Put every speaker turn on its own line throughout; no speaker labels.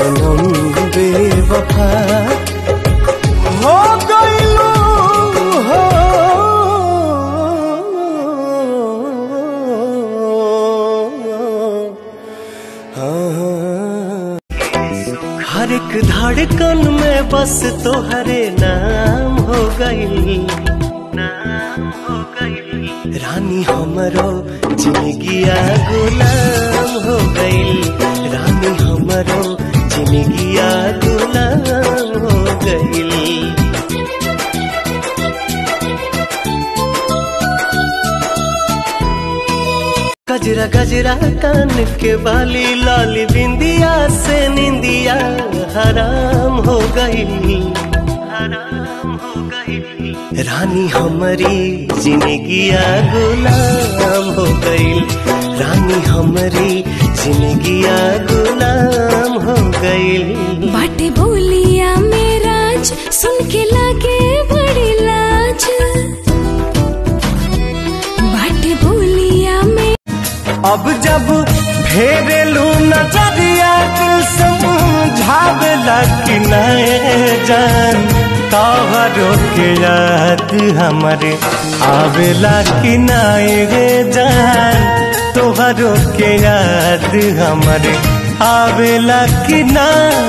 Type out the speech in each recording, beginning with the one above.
सनम बेवफा हो गइलू हो हाँ। हर एक धड़कन में बस तोहरे नाम हो गई नाम हो गई रानी हमरो जिंदगिया गुलाम हो गई रानी हमरो जिंदगिया गुलाम हो गई गजरा गजरा कान के बाली लाली बिंदिया से निंदिया हराम हो गई हराम हो गई रानी हमारी जिंदगिया गुलाम हो गई रानी हमारी जिंदगिया गुलाम हो गई
बाटे बोलिया मेराज सुन के लागे बड़ी लाज बाटे बोलिया में
अब जब फेरेलू नजरिया दिल समझावेला कि नए जान तोहरो के याद हमारे आवेला कि नए जान तोहरो के याद हमारे आवेला कि ना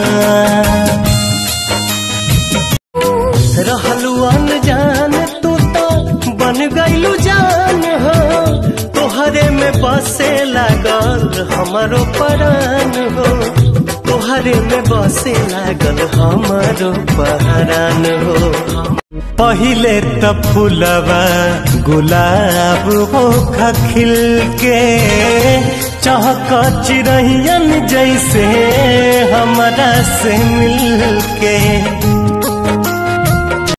रहलू अनजान तू तो बन गईलू जान हो तोहरे में बसे लागल हमारो परान हो तोहरे में बसे लागल हमारो पहरान हो पहिले त फूलवा गुलाब हो खिल के चहक चिरहियन जैसे हमरा से मिल के